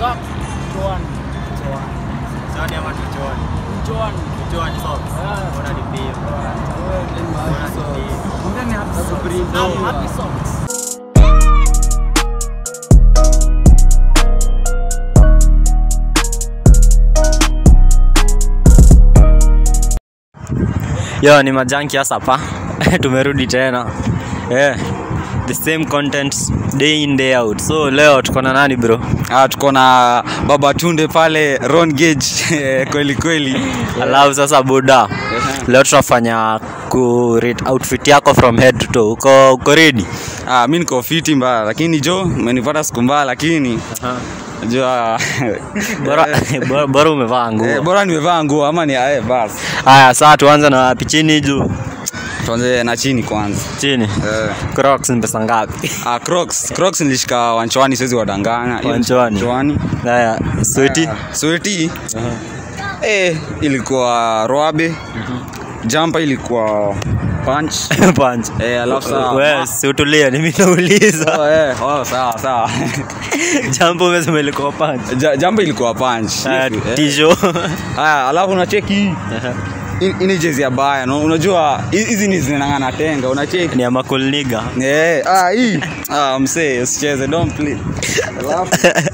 Sock. Chuan. Chuan. Johnny ama tuchoni? Chuan. Tuchoni socks. Yeah. Mbona ni pia? Mbona ni pia? I'm happy socks. Yo, ni majanki hasa hapa. Tumerudi tena. Yeah. The same content day in day out. So leo tuko na nani bro? Ah, tuko na baba tunde pale Ron Gage kweli kweli. Alafu sasa buda. Leo tutafanya ku rate outfit yako from head to toe. Uko uko ready? Ah, mi niko fiti mbaya lakini jo umenipata siku mbaya lakini jua Bora bora- bora umevaa eh, nguo. bora nimevaa nguo ama ni eh, basi. Haya, sasa tuanze na wapi? Chini juu. Tuanze na chini kwanza. Chini. Eh. Crocs ni pesa ngapi? Ah, Crocs, Crocs nilishika wanchwani siwezi wadanganya. Hiyo ni Wanchwani. Wanchwani. Haya, sweti. Ah, Sweti. Eh, ilikuwa roabe. Jumper ilikuwa punch. Punch. Eh, alafu saa- Wewe si utulie, ni mimi nauliza. Oh, eh, oh, sawa sawa. Jambo umesema ilikuwa punch. Ja- Jumper ilikuwa punch. Haya, Eh. tisho. Haya, alafu unacheki hii. Hii- hii ni jezi ya baya no? unajua hi- hizi ni zinang'ana tenga unacheki Ni ya makulniga. Eh, ah, hii ah, msee usicheze don't play alafu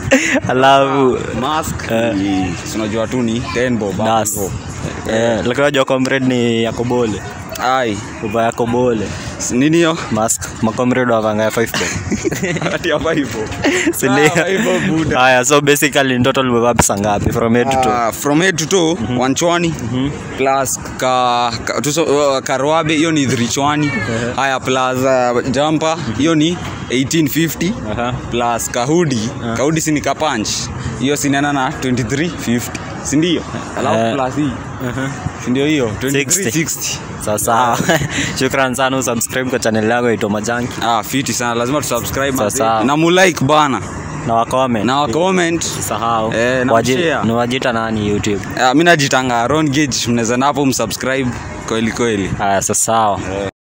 Alafu mask Eh. ni- si unajua tu ni 10 bob hapo das. hivyo. Eh, lakini unajua comrade ni yakobole. ai Uva yakobole. s- nini hiyo Mask. Makomrade wavanga ya 5 bob. ati hapa hivyo Si ndio? Ah, hivyo buda Haya, so basically in total umevaa pesa ngapi from head to toe? Ah, from head to toe wanchwani plus ka, ka, tuso, uh, karwabe hiyo ni dhrichwani haya plus uh, jumper hiyo ni 1850 Aha. plus kahudi kahudi si ni kapanch hiyo sinaenda na 2350 sindio alafu Eh. plus hii sindio hiyo 60. 2360 Sasa shukran sana usubscribe kwa channel yako ito Majanki ah, fiti sana lazima tusubscribe Sasa. mazee. na mulike bana na wacomment. na wacomment Sahau. Eh, na Waji- kushare. ni wajita nani YouTube. ah, mi najitanga ron gage mnaweza napo msubscribe kweli kweli Haya, sasa sawa.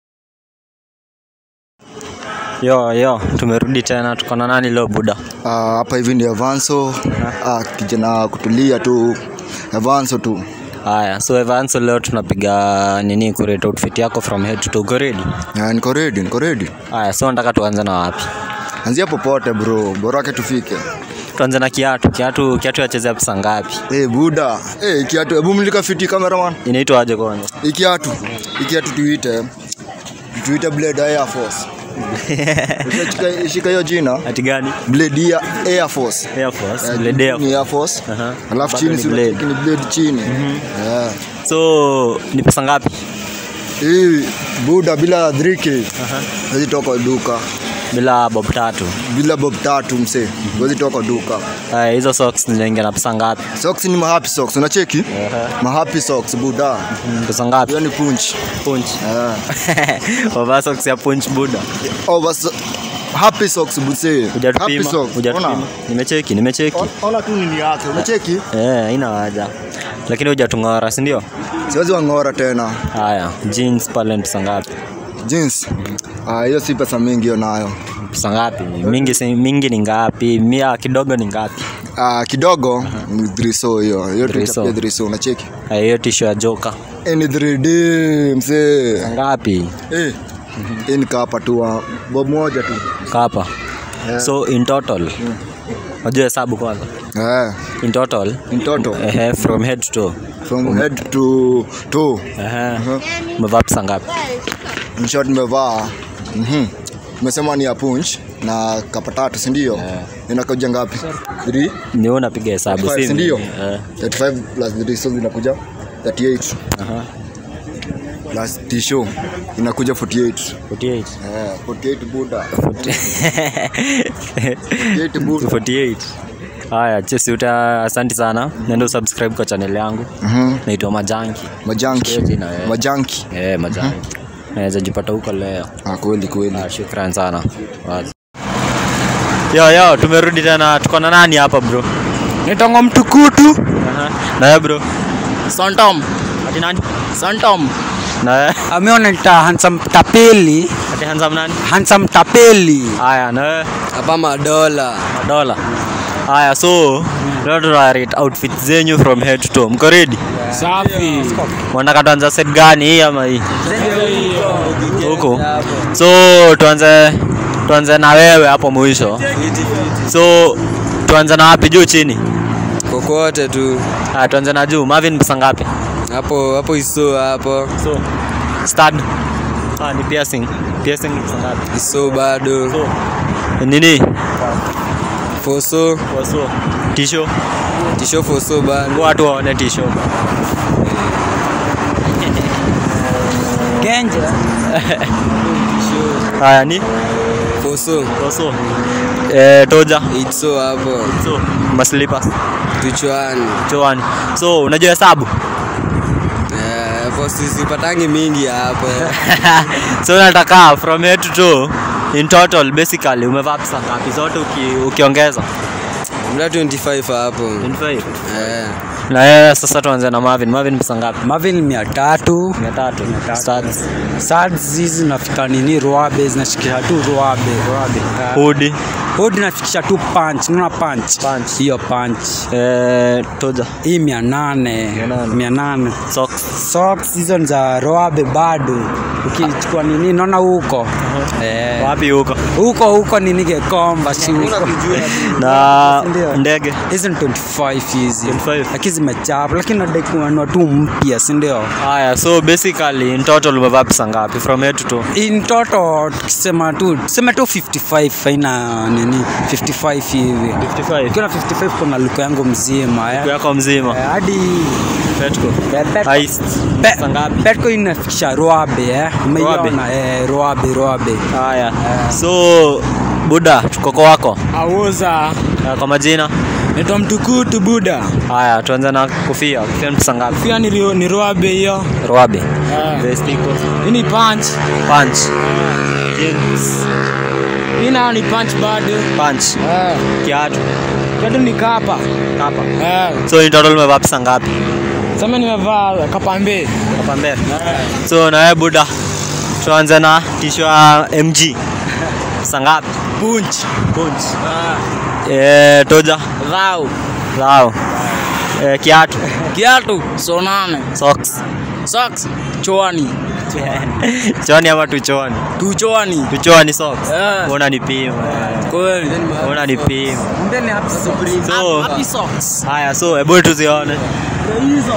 Yo yo, tumerudi tena, tuko na nani leo buda? Ah, hapa hivi ni Avanso ah, kijana kutulia tu Avanso tu Haya, so Evanso leo tunapiga nini kurate outfit yako from head to toe. Uko ready? Ah, niko ready niko ready Haya, so nataka tuanze na wapi? anzia popote bro borake tufike Tuanze na kiatu. Kiatu kiatu yachezea pesa ngapi? hey, buda hey, kiatu hebu mlika fiti cameraman Inaitwa aje kwanza? hii kiatu hii kiatu tuite tuite blade air force Ushachika- shika hiyo jina Ati gani? blade ya air force Air Force. Eh, Blade Air ni air force Aha. alafu Bado chini ni si blade. unacheki ni blade chini yeah. So ni pesa ngapi? hii buda bila 3k wezi toka duka Bila bob tatu. bila bob tatu msee wezi toka duka Haya, hizo socks zinaingia na pesa ngapi? socks ni mahappy socks unacheki mahappy socks buda Mm, Pesa ngapi? hiyo ni punch Punch. Eh. Wavaa socks ya punch buda. oh, bas happy socks buse happy Hujatupima? socks ona Hujatupima? Nimecheki, nimecheki. ona tu nini yake unacheki Eh, haina haja. Lakini hujatung'ora, si ndio? siwezi wang'ora tena Haya, jeans pale ni pesa ngapi? jeans ah hiyo si pesa mingi hiyo nayo Pesa ngapi? Mingi si, mingi ni ngapi? Mia kidogo ni ngapi? ah kidogo ni driso hiyo hiyo Driso. tutapia driso unacheki Haya, hiyo tisho ya joka. Eh, ni 3D msee Ngapi? eh hii ni kapa tu ah, bob moja tu Kapa. So in total. Wajua hesabu kwanza. eh In total. in total Ehe, from head to toe. from head to toe Ehe. Umevaa pesa ngapi? in short nimevaa mhm umesema ni ya punch na kapa tatu si ndio inakuja ngapi 3 Ni wewe unapiga hesabu, si si ndio mimi. Eh. 35 plus 3 so zinakuja 38 Aha. plus tisho inakuja 48 48. eh 48 buda 48 buda 48 haya chesi uta asanti sana nenda usubscribe kwa channel yangu mhm naitwa majanki majanki Sikia jina, eh. majanki eh majanki naweza jipata huko leo ah kweli kweli Ah, shukran sana Wazi. yo yo tumerudi tena tuko na nani hapa bro Nitongo mtukutu. Aha. na wewe bro Santom. ati nani Santom. na wewe Ameona nita handsome tapeli. ati handsome nani Handsome tapeli. haya na wewe Hapa madola. madola haya so leo tuna rate outfit zenyu from head to toe mko ready Safi. wanataka tuanza set gani hii ama hii huko so tuanze tuanze na wewe hapo mwisho so tuanze na wapi juu chini kokote tu ah tuanze na juu Marvin pesa ngapi hapo hapo iso hapo so stud ah ni piercing piercing ni pesa ngapi iso bado so nini foso so tisho tisho foso bado watu waone tisho Genja. haya ni foso so eh toja itso hapo so maslippers tuchwani choani so unajua hesabu Eh, hapo sisipatangi mingi hapo so nataka from head to toe in total basically umevaa pesa ngapi zote uki, ukiongeza mda 25 hapo 25 Eh, na yeye sasa tuanze na Marvin Marvin pesa ngapi Marvin mia tatu 300 Studs. Sads hizi zinafika nini ruabe zinashikisha tu ruabe ruabe hoodie hodi nafikisha tu punch unaona punch Punch. hiyo punch eh toja hii mia nane nane. mia nane socks socks hizo ni za roabe bado ukichukua nini naona huko eh, wapi huko huko huko nini gekomba si huko na Ndio. ndege hizi ni 25 hizi 25. lakini zimechapa lakini nadai kununua tu mpya si ndio haya so basically in total umevaa pesa ngapi from head to toe in total tukisema tu tuseme tu 55 haina nini 55 hivi 55 ukiwa na 55 kuna luko yangu mzima eh. yako mzima Eh, hadi Petco eh, Pet- Heist. Pe- Pesa ngapi Petco inafikisha roabe eh. umeiona eh, roabe roabe haya so buda tukoko wako auza Eh, kwa majina naitwa mtukutu buda haya tuanze na kofia kofia ni pesa ngapi pia ni, rio- ni roabe hiyo roabe vesti iko hii ni punch punch jeans hii nayo ni punch bado punch kiatu bado ni kapa kapa eh. so in total umevaa pesa ngapi sema nimevaa kapambe hapa mbele so na wewe buda tuanze na tisho ya mg pesa ngapi punch punch eh toja rau lao eh, kiatu kiatu sonane socks socks choani choni ama tuchoni tuchoani tuchoni socks Eh. una nipima kweli una nipima mbele happy socks So- happy socks haya so hebu tuzione hizo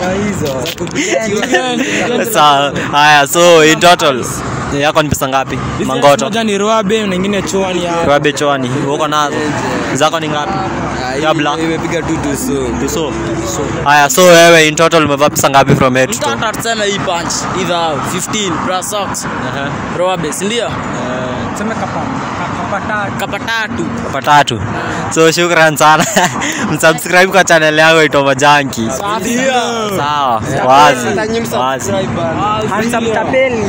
Sawa. haya so in total yako ni pesa ngapi mangoto moja ni roabe na ingine choani ya kwabe choni uko nazo zako ni ngapi ah, ya hii- black imepiga tu tuso tuso haya so wewe in total umevaa pesa ngapi from head to toe mtata tuseme hii punch either 15 plus socks roabe si ndio tuseme kapa kapa tatu kapa tatu kwa tatu so shukran sana msubscribe kwa channel yangu ito majanki sawa wazi wazi handsome tapeli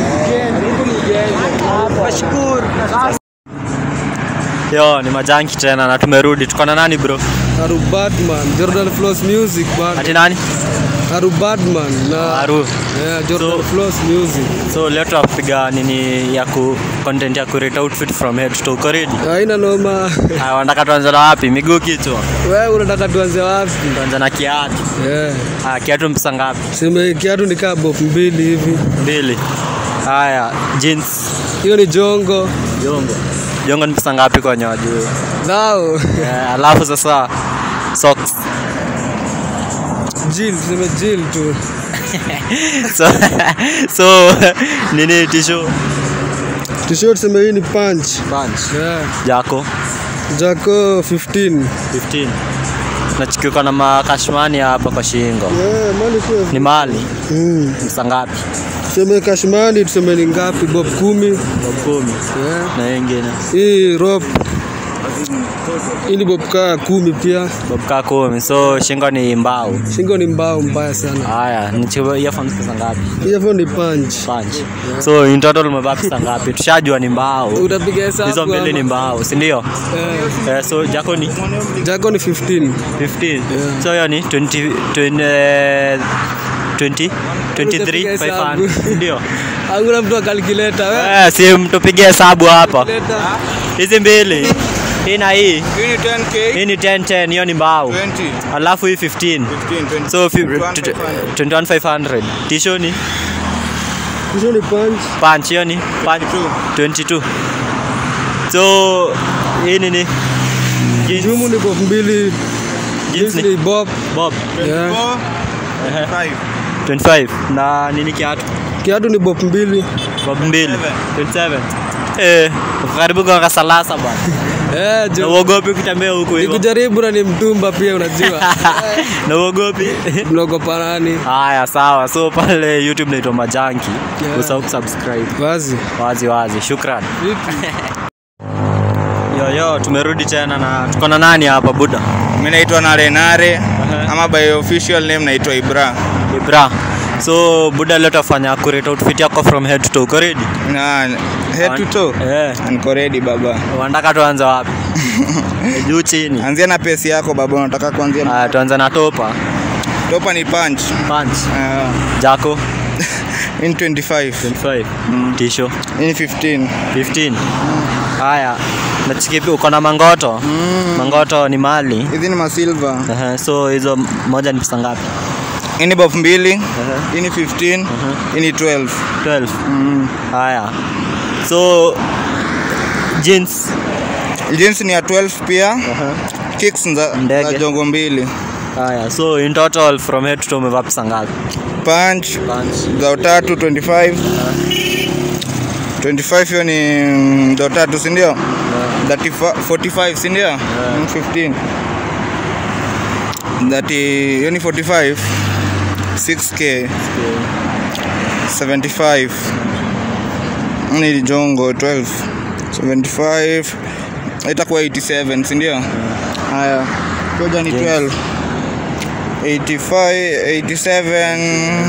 washukuru yo ni majanki tena na tumerudi tuko na nani bro Haru Badman, Jordan Flows Music bad. ati nani Haru Badman na Haru. yeah, Jordan So- Flows Music. so leo tunapiga nini ya ku content ya kurate outfit from head to toe uko ready Haina noma. haya wanataka tuanze na wapi miguu kichwa Wewe unataka tuanze wapi? tuanze na kiatu Yeah. haya kiatu mpesa ngapi Sema kiatu ni kaa bob mbili hivi. mbili haya jeans Hiyo ni jongo. jongo jongo ni pesa ngapi kwenye wajuu Thao. Eh, alafu sasa socks Jill, tuseme Jill tu. so, so nini tisho T-shirt tuseme hii ni punch. punch Yeah. jako Jako 15. 15 nachikiuka na makashmani hapa kwa shingo Yeah, mali pia. ni mali Mm. msa ngapi Tuseme kashmani tuseme ni ngapi? Bob kumi. Bob kumi Yeah. na ingine Hii rope. Hii ni bob kaa kumi pia. bob kaa kumi so shingo ni mbao Shingo ni mbao mbaya sana. haya nichukue earphones pesa ngapi Hii hapo ni punch. punch so in total umevaa pesa ngapi tushajua ni mbao Utapiga hesabu. hizo mbili ni ama? mbao si ndio Eh, eh, so jako ni Jako ni 15. 15 so hiyo ni 20 20 eh, 20 23 500 ndio Hakuna mtu akalkuleta wewe. eh si mtupige hesabu hapa Leta. hizi mbili hii na hii Hii ni 10k. hii ni 10 10 hiyo ni mbao 20. alafu hii 15 15, 20. so fi- 21,500. 21500 tisho ni Hizo ni punch. punch hiyo ni punch 22 so hii nini Jeans- Jumu ni bob mbili. jeans Jeans ni ni bob. bob Yeah. 24, 5. 25 na nini kiatu Kiatu ni bob mbili. bob mbili 27 eh uko karibu kwa kasalasa bwana Eh, na jo. uogopi ukitembea huko Ni hivyo kujaribu na ni mtumba pia unajua. na uogopi Mnaogopa nani? haya sawa so pale youtube naitwa majanki Yeah. usahau kusubscribe Wazi. wazi wazi shukran Vipi? yoyo tumerudi tena na tuko na nani hapa buda Mimi naitwa Nare Nare ama by official name naitwa Ibra. ibra so buda leo tafanya accurate outfit yako from head to toe uko ready Na head to toe. eh Niko ready baba. wanataka tuanze wapi juu chini Anzia na pesi yako baba, unataka kuanzia na haya tuanze na topa topa ni punch. punch Uh, jako in 25. 25 tisho In 15. 15 haya nachikipi uko na mangoto mangoto ni mali Hizi ni masilver. Ehe, so hizo moja ni pesa ngapi Hii ni bof mbili. Hii ni 15. Hii ni 12. 12 haya so jeans Jeans ni ya 12 pia. Kicks za, Ndege. za jongo mbili. haya so in total from head to toe umevaa pesa ngapi Punch punch za utatu 25. 25 hiyo ni mm, za utatu si ndio? 35 45 si ndio? Mm, 15. That hiyo ni 45. 6k 75 ni jongo 12 75 itakuwa 87 si ndio? Haya, koja ni 12 85 87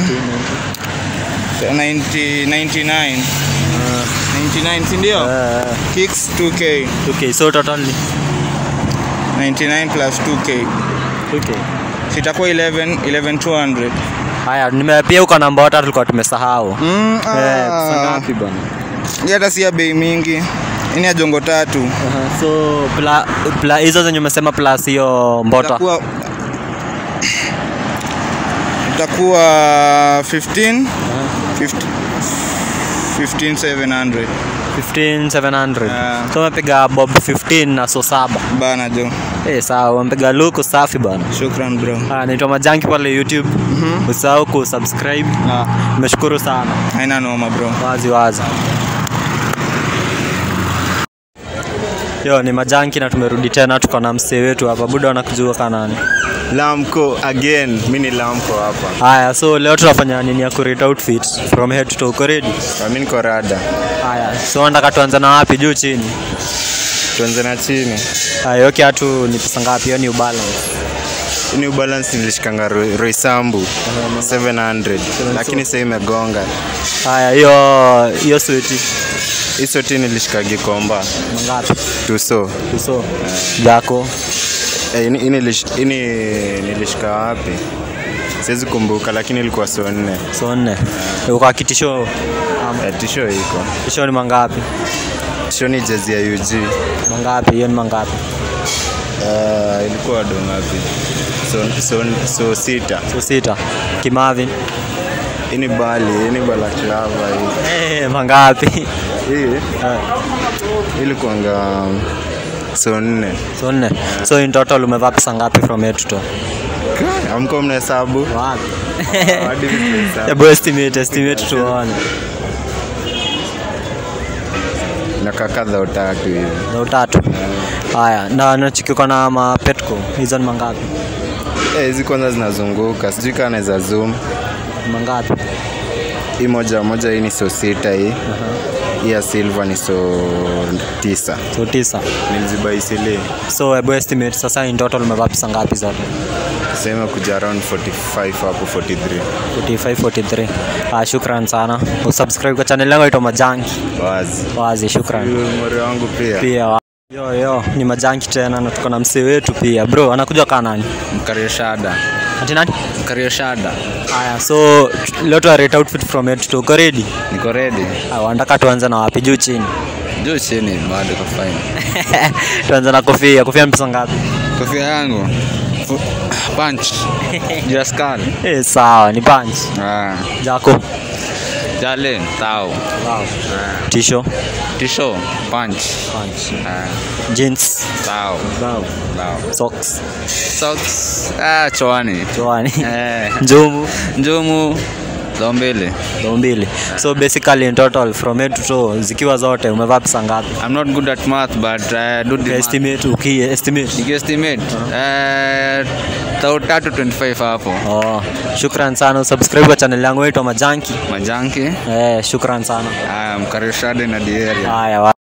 90 99 99 si ndio? Eh, Kicks 2k okay so total ni 99 plus 2k okay sitakuwa 11 11200 haya nime pia uko na mbota tulikuwa tumesahau mm, eh pesa ah. ngapi bwana Hii hata si ya bei mingi ini ya jongo tatu Aha, so pla, pla, hizo zenye umesema plus hiyo mbota itakuwa itakuwa 15 15 15700 15700 Ah. so umepiga bob 15 na so saba bana jo eh sawa umepiga luku safi bana shukran bro Ah, naitwa majanki pale youtube usahau kusubscribe ah, nimeshukuru sana haina noma bro wazi wazi yo ni majanki na tumerudi tena tuko na msee wetu hapa buda wanakujua kanani Lamco again, mi ni Lamco hapa. haya so leo tunafanya nini ya kurate outfit from head to toe uko ready Na Mi niko rada, haya so nataka tuanze na wapi juu chini tuanze na chini. haya hiyo kiatu ni pesa ngapi hiyo ni ubalance Hii ni ubalance nilishikanga Roy- Roysambu 700 lakini sasa imegonga. haya hiyo hiyo sweti Hii soti nilishika Gikomba mangapi tuso. uso jako Eh, ini- ini nilish- ini nilishika wapi? Siwezi kumbuka lakini ilikuwa so nne. so nne uko kitisho Eh, tisho iko. tisho ni mangapi Tisho ni jezi ya UG. mangapi hiyo ni mangapi Uh, ilikuwa do ngapi? So, so, so sita. so sita kimavi Hii ni bali, hii ni balaklava hii. Eh, mangapi Hii ilikuanga so nne. so nne so in total umevaa pesa ngapi from head to toe Amko mnahesabu? wapi Hadi mnahesabu. hebu estimate estimate tuone Inakaa kadha utatu hivi. na utatu haya na nachikiko na mapetco hizo ni mangapi Eh, hizi kwanza zinazunguka, sijui kama naweza zoom. Ni mangapi Hii moja moja, hii ni so sita hii. Hii ya silver ni so tisa. so tisa Niliziba isili so hebu estimate sasa in total umevaa pesa ngapi zote sema kuja around 45 hapo 43. 45 43 ah, shukran sana usubscribe kwa channel yangu aitwa majanki Wazi. wazi shukran Huyu mori wangu pia. pia wa- yo yo ni majanki tena na tuko na msee wetu pia bro anakuja kaa nani mkarioshada ati nani mkarioshada haya so t- leo tuwa rate outfit from head to toe. uko ready niko ready Ah, wanataka tuanze na wapi juu chini juu chini bado kwa fine tuanze na kofia kofia ni pesa ngapi kofia yangu fu- punch juu ya skull eh, sawa ni punch ah jako jale tao tisho tisho punch punch ah jeans tao tao socks socks ah chwani chwani eh njumu njumu za mbele ndo mbili so basically in total from head to toe zikiwa zote umevaa pesa ngapi i'm not good at math but uh, do the math. estimate uki estimate nikiestimate eh tao tatu 25 hapo oh shukran sana subscribe kwa channel yangu inaitwa majanki majanki eh shukran sana ah mkarishade na dieri haya wa-